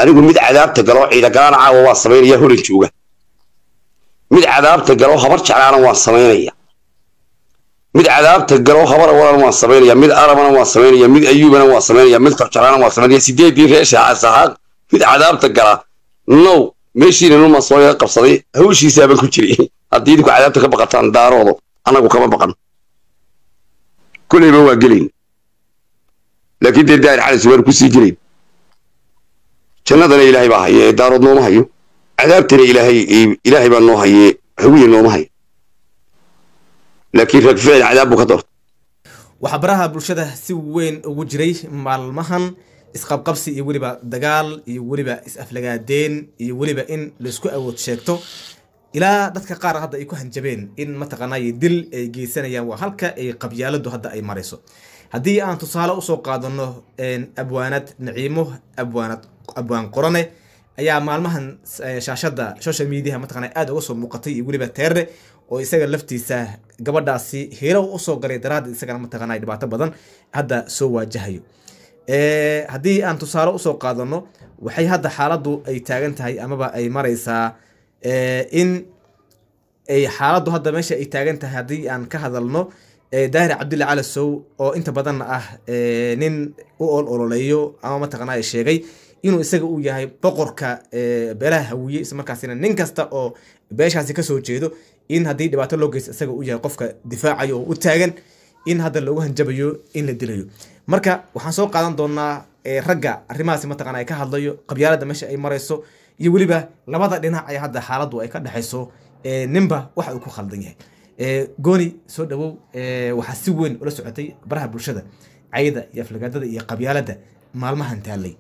anigu mid cadaabta galo ciidagalaan caawa waa samaynaya horan jooga mid cadaabta galo habar jeclaana waan samaynaya mid cadaabta galo habar awalan waan samaynaya mid arabana waan samaynaya mid ayuubana waan samaynaya mid korjalaana waan samaynaya sideedii reesha sahaaq mid cadaabta gala now meeshiina numa soo yaga qabsaday hawshiisaaban ku jiray haddii idinku cadaabta ka baqataan daaroodo annagu kama baqan kulleyba waa gelayn laakiin dee daahir calis waan kusii gelayn jannadana ilaahay baa haye ee daarood nooma hayo cadaabtana ilaahay ilaahay baa noo haye hawiye nooma hayo laakiin rag ficil cadaab buu ka doortay waxaa baraha bulshada si weyn ugu jiray maalmahan isqabqabsi iyo weliba dagaal iyo weliba is-aflagaadeen iyo weliba in laisku awood sheegto ilaa dadka qaar hadda ay ku hanjabeen in mataqaanay dil ay geysanayaan waa halka ay qabyaaladu hadda ay marayso haddii aan tusaale usoo qaadano abwaanad naciimo abwaanad abwaan qorane ayaa maalmahan shaashada social mediaha mataqana aada uga soo muuqatay iyo weliba teere oo isaga laftiisa gabadhaasi helo usoo galay daraaddeed isagana mataqana dhibaato badan hadda soo waajahayo haddii aan tusaale usoo qaadano waxay hadda xaaladdu ay taagan tahay amaba ay maraysaa in ay xaaladdu hadda meesha ay taagan tahay haddii aan ka hadalno daahir cabdulla cali sow oo inta badanna ah nin u ol ololeeyo ama mataqana sheegay inuu isaga uu yahay boqorka beelaha hawiye isla markaasina nin kasta oo beeshaasi kasoo jeedo in haddii dhibaato loo geysto isaga uu yahay qofka difaacayo oo u taagan in hadda loogu hanjabayo in la dilayo marka waxaan soo qaadan doonaa ragga arrimahaasi mataqana ay ka hadlayo qabyaalada meesha ay marayso iyo weliba labada dhinac ay hadda xaaladdu ay ka dhexayso ninba waxa uu ku khaldan yahay gooni soo dhawow waxaa si weyn ula socotay baraha bulshada cayda iyo aflagaadada iyo qabyaalada maalmahan taallay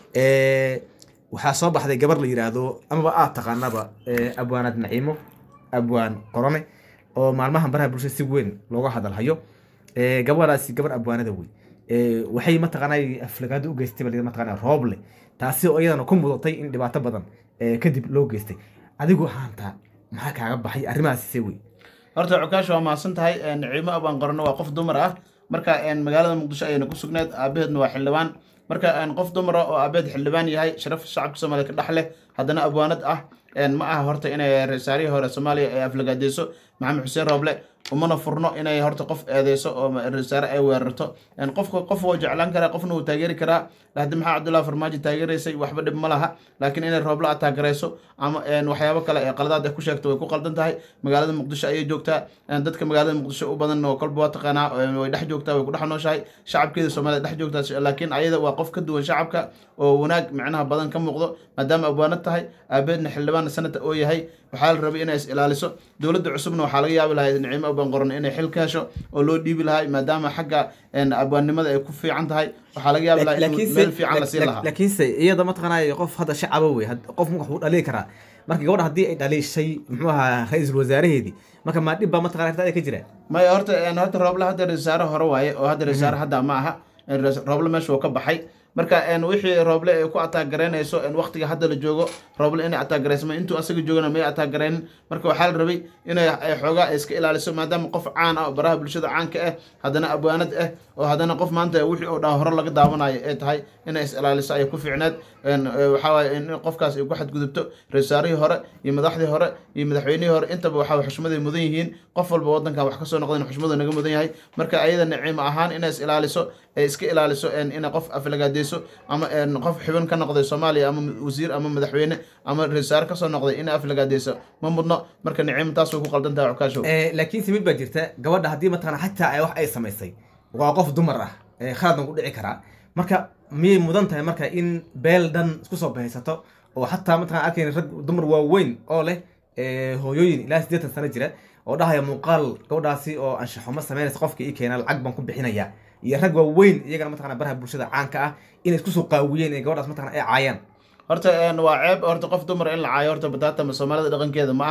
waxaa soo baxday gabar la yiraahdo amaba aad taqaanaba abwaanad naciimo abwaan qorone oo maalmahan baraha bulshada si weyn looga hadalhayo gabadhaasi gabar abwaanada wey waxay mataqaanay aflagaado u geystay bal mataqaana rooble taasi oo iyadana ku mudatay in dhibaato badan kadib loo geystay adigu haanta maxaa kaaga baxay arrimahaasi see wey horta cukaash waa mahadsan tahay naciimo abaan qorano waa qof dumar ah marka magaalada muqdisho ayayna ku sugneed aabaheedna waa xildhibaan marka qof dumara oo aabaheed xildhibaan yahay sharaf shacabka soomaaliya ka dhex leh haddana abwaanad ah ma aha horta inay rasaarihii hore soomaaliya ay aflagaadeyso maxamed xuseen rooble umana furno inay horta qof eedeyso oo rasaare ay weerarto qofka qof wuu jeclaan karaa qofna wuu taageeri karaa lahdi maxaa cabdullahi farmaajo taageeraysay waxba dhib ma laha laakiin inay rooble aad taageerayso ama waxyaabo kale ee qaladaad ay ku sheegto way ku qaldan tahay magaalada muqdisho ayay joogtaa dadka magaalada muqdisho u badan oo kolba waa taqaanaa way dhex joogtaa way ku dhex nooshahay shacabkeeda soomaalida dhex joogtaa laakiin ayada waa qof ka duwan shacabka oo wanaag micnaha badan ka muuqdo maadaama abwaanad tahay aabeedna xildhibaan sanata oo yahay waxaa la rabay inay is ilaaliso dowladda cusubna waxaa laga yaabi lahay naciimo abaan qoran inay xil ka hesho oo loo dhiibi lahay maadaama xagga abwaannimada ay ku fiican tahay waxaa laga yaabi lahaa in meel fiican la siin lahaa laakiinse iyada mataqaanay qof hadda shacaba wey qof wax uu dhaliili karaa marka gabadha haddii ay dhaliishay muxuu ahaa ra-iisul wasaaraheedii marka maa dhib baa mataqana artada ka jira maya horta horta rooble hadda rasaare hore waaye oo hadda rasaare hadda ma aha rooble meesha uu ka baxay marka wixii rooble ay ku ataagaraynayso waqtiga hadda la joogo rooble inay ataagarayso intuu asaga joogana may ataagaraynin marka waxaa la rabay inay xoogaa iska ilaaliso maadaama qof caan ah oo baraha bulshada caanka ah haddana abwaanad ah oo haddana qof maanta wixii oo dhaa hore laga daawanayo ay tahay inay is ilaaliso ayay ku fiicneed waxaawaye in qofkaas ay ku xadgudubto ra-iisaarihii hore iyo madaxdii hore iyo madaxweynihii hore intaba waxaa xushmaday mudan yihiin qof walba wadankan wax kasoo noqdeen xushmadu naga mudan yahay marka ayada naciimo ahaan inay is ilaaliso ay iska ilaaliso inay qof aflagaadeyso ama qof xubin ka noqday soomaaliya ama wasiir ama madaxweyne ama ra-iisaare kasoo noqday inay aflagaadeyso ma mudno marka naciimo taas way ku qaldan tahay cukaashow laakiin se mid baa jirta gabadha haddii mataqana xataa ay wax ay samaysay waa qof dumar ah khaladna ku dhici karaa marka miyay mudan tahay marka in beel dhan isku soo bahaysato oo xataa mataqana arkayn rag dumar waaweyn oo leh hooyooyin ilaa siddeetan sano jira oo dhahaya muuqaal gabadhaasi oo anshaxumo sameynaysa qofka ii keena lacag baan ku bixinaya iyo rag waaweyn iyagana mataqana baraha bulshada caanka ah inay isku soo qaawiyeen ee gabadhaas mataqana ay caayaan horta waa ceeb horta qof dumar in la caayo horta bataatama soomaalida dhaqankeeda ma aha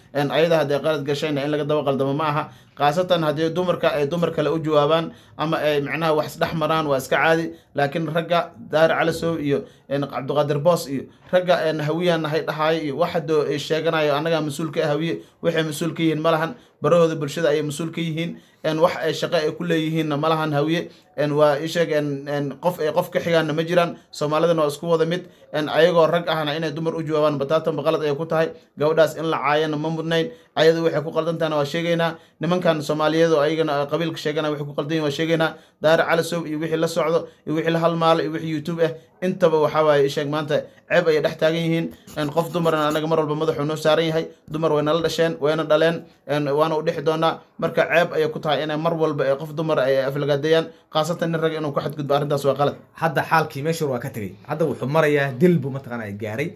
ayada haddii qalad gashayna in laga daba qaldamo ma aha khaasatan haddii dumarka ay dumar kale u jawaabaan ama ay macnaha wax isdhex maraan waa iska caadi laakiin ragga daahir calasow iyo cabdiqaadir boos iyo ragga hawiyaan nahay dhahaayo iyo wax hadoo ay sheeganayo annagaa mas-uul ka ah hawiye waxay mas-uul ka yihiin ma lahan barahooda bulshada ayay mas-uul ka yihiin wax ay shaqo ay ku leeyihiinna ma lahan hawiye waa isheeg qof ay qof ka xigaanna ma jiraan soomaalidana waa isku wada mid ayagoo rag ahna inay dumar u jawaabaan bataatanba qalad ay ku tahay gabadhaas in la caayana ma mudnayn ayadu waxay ku qaldantahana waa sheegaynaa nimankan soomaaliyeed oo ayagana qabiilka sheegana waxay ku qaldan yihin waa sheegaynaa daahir calasow iyo wixii la socdo iyo wixii la halmaalo iyo wixii youtube ah intaba waxaa waaye isheeg maanta ceeb ayay dhex taagan yihiin qof dumarna anaga mar walba madaxuu noo saaran yahay dumar way nala dhasheen wayna dhaleen waana u dhexi doonaa marka ceeb ayay ku tahay inay mar walba ee qof dumar ay aflagaadeeyaan khaasatan nin rag inuu ku xadgudbo arrintaas waa qalad hadda xaalkii meeshur waa ka tegey hadda wuxuu marayaa dil buu mataqaana gaaray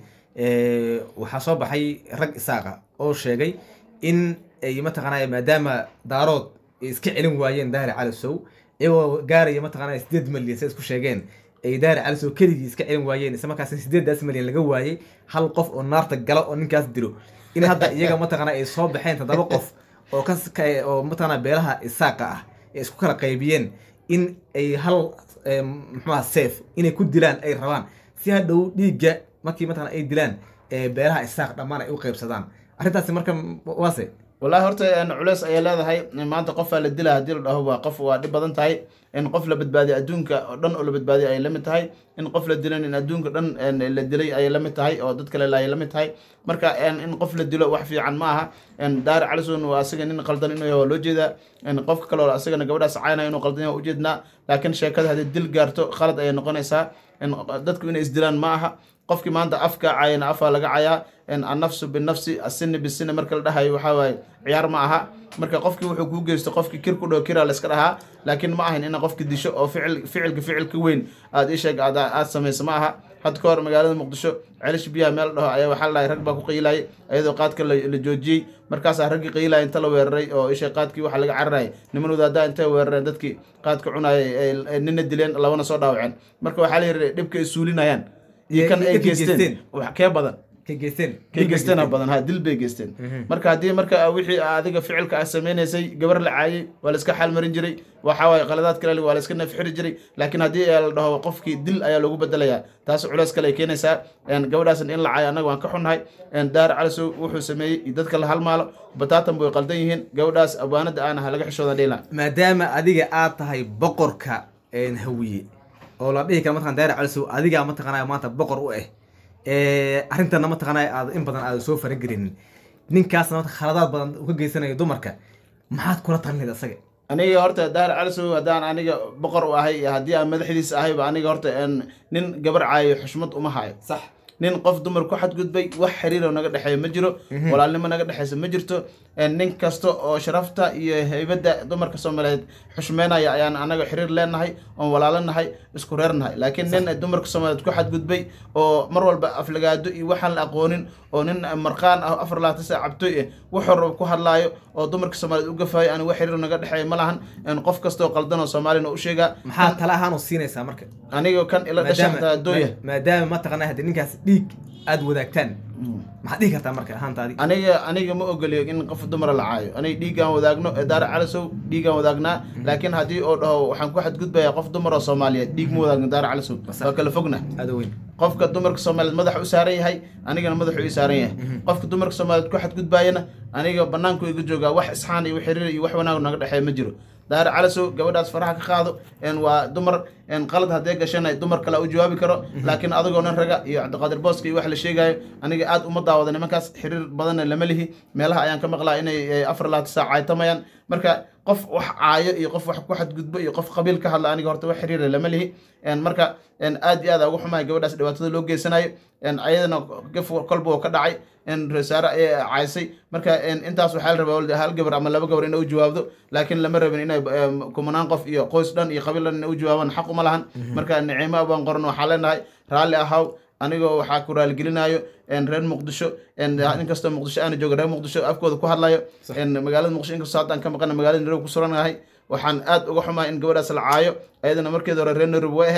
waxaa soo baxay rag isaaqa oo sheegay in ay mataqaanaya maadaama daarood ay iska celin waayeen daahir calisow iyagoo gaaraya mataqaanaya sideed malyan say isku sheegeen ay daahir calisow keligii iska celin waayeen isla markaasna sideedaas malyan laga waayey hal qof oo naarta gala oo ninkaas dilo in hadda iyaga mataqaana ay soo baxeen toddoba qof oo ka oo mataqaana beelaha isaaqa ah ay isku kala qaybiyeen in ay hal muxuaha seef inay ku dilaan ay rabaan si hadhow dhiigga markii mataqana ay dilaan beelaha isaaq dhammaan ay u qaybsadaan arrintaasi marka waase wallahi horta culeys ayay leedahay maanta qofaa la dila haddii la dhaho waa qof waa dhib badan tahay in qof la badbaadiyo adduunka oo dhan oo la badbaadiyo ayay la mid tahay in qof la dilan in adduunka dhan la dilay ayay la mid tahay oo dad kale ayay la mid tahay marka in qof la dilo wax fiican ma aha daari calisun waa asaga nin qaldan inuu yahay waa loo jeedaa qofka kale oo asagana gabadhaas caynaya inuu qaldan yahay ujeednaa laakiin sheekada haddii dil gaarto khalad ayay noqonaysaa dadku inay isdilaan ma aha qofkii maanta afka cayana afaa laga cayaa annafsu binafsi asini bisini marka la dhahayo waxaa waaye ciyaar ma aha marka qofkii wuxuu kuu geysto qofkii kir ku dhow kiraa layska dhahaa laakiin ma ahayn ina qofki disho oo ficil ficilka ficilka weyn aad isheeg aad aad samayso ma aha had ka hor magaalada muqdisho celish biyaha meel dhaho ayaa waxaa la dhahay rag baa ku qiilayay iyadoo qaadka la joojiyey markaasaa raggii qiilaya inta la weeraray oo isheeg qaadkii waxaa laga cararayay niman wadaadaa intay weerareen dadkii qaadka cunayay nina dileen labana soo dhaawaceen marka waxaa la yidhi dhibka ay suulinayaan iyo kan ay geysteen wax kee badan ka geysteen kay geysteenaa badan ha dil bay geysteen marka haddii marka wixii adiga ficilka ah samaynaysay gabar la caayay waa la iska xaal marin jiray waxa waaye qaladaad kale waa la iska nafxiri jiray laakiin haddii la dhaho qofkii dil ayaa loogu bedelayaa taas culeys kale ay keenaysaa gabadhaas in la caayo annaga waan ka xunnahay daar calisow wuxuu sameeyey iyo dadka la halmaalo bataatan bay qaldan yihiin gabadhaas abwaanada aana ha laga xishooda dhila maadaama adiga aad tahay boqorka hawiye oo la dhihi kara mataqana daari calisow adigaa mataqanaya maanta boqor u ah arrintana mataqanaya aad in badan aada soo faragelinin ninkaasna mata khaladaad badan u ka geysanayo dumarka maxaad kula talinayd asaga aniga horta daar calisow haddaan aniga boqor u ahay iyo haddii aan madaxdiisa ahayba aniga horta nin gabar caayo xushmad uma hayo sax nin qof dumar ku xadgudbay wax xiriiro naga dhexeeya ma jiro walaalnimo naga dhexeysa ma jirto nin kasta oo sharafta iyo heybadda dumarka soomaaliyeed xushmeynaya ayaan anaga xiriir leenahay oon walaalanahay isku reernahay laakiin nin dumarka soomaaliyeed ku xadgudbay oo mar walba aflagaado iyo waxaan la aqoonin oo nin marqaan ah afar labaatan saa cabtoy ah wuxuu rabo ku hadlaayo oo dumarka soomaaliyeed u gafayo ani wax xiriir naga dhexeeya ma lahan qof kasta oo qaldan oo soomaalina u sheegaa maxaa tala ahaan u siinaysaa marka aniga kan ila dhasha xataa dooya maadaama mataqana hadii ninkaas dhiig aada wadaagtaan maxaad dhihi kartaa marka ahaantaadi aniga aniga ma ogoliyo in qof dumara la caayo aniga dhiiggaan wadaagno daara calasow dhiiggaan wadaagnaa laakiin haddii oo dhaho waxaan ku xadgudbayaa qof dumar oo soomaaliyeed dhiig ma wadaagno daara calasow waa kala fogna aada weyn qofka dumarka soomaaliyeed madaxa u saaran yahay anigana madaxu ii saaran yahay qofka dumarka soomaaliyeed ku xadgudbaayana aniga banaanku iga joogaa wax isxaan iyo xiriir iyo wax wanaag naga dhexeeya ma jiro daara calasow gabadhaas faraha ka qaado waa dumar qalad haddee gashana dumar kale u jawaabi karo laakiin adigoo nin raga iyo cabdiqaadir booska iyo wax la sheegayo aniga aad uma daawada nimankaas xiriir badanna lama lihi meelaha ayaan ka maqlaa inay afar labaatan saac caytamayaan marka qof wax caayo iyo qof wax ku xadgudbo iyo qof qabiil ka hadla aniga horta wax xiriira lama lihi marka aad iyo aad ugu xumahay gabadhaas dhibaatada loo geysanayo ayadana gaf kolba oo ka dhacay resaare ayay caysay marka intaas waxaa la rabaa hal gabar ama laba gabar inay u jawaabdo laakiin lama rabin inay kumanaan qof iyo qoys dhan iyo qabiil dhan inay u jawaabaan xaq uma lahan marka nicimo abaan qoran waxaa leenahay raalli ahaw anigoo waxaa ku raaligelinayo reer muqdisho inkastoo muqdisho aana jooga reer muqdisho afkooda ku hadlayo magaalada muqdisho inkastoo haddaan ka maqana magaalada nairobi ku suranahay waxaan aad uga xumahay in gabadhaas la caayo ayadana markeeda hore reer nairobi way ahayd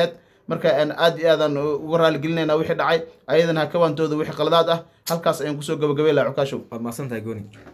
marka een, aad iyo aadaan uga raaligelinayna wixii dhacay ayadana ha ka waantooda wixii qaladaad ah halkaas ayaan kusoo gabagabay lahaa cukaashow waad mahadsantahay gooni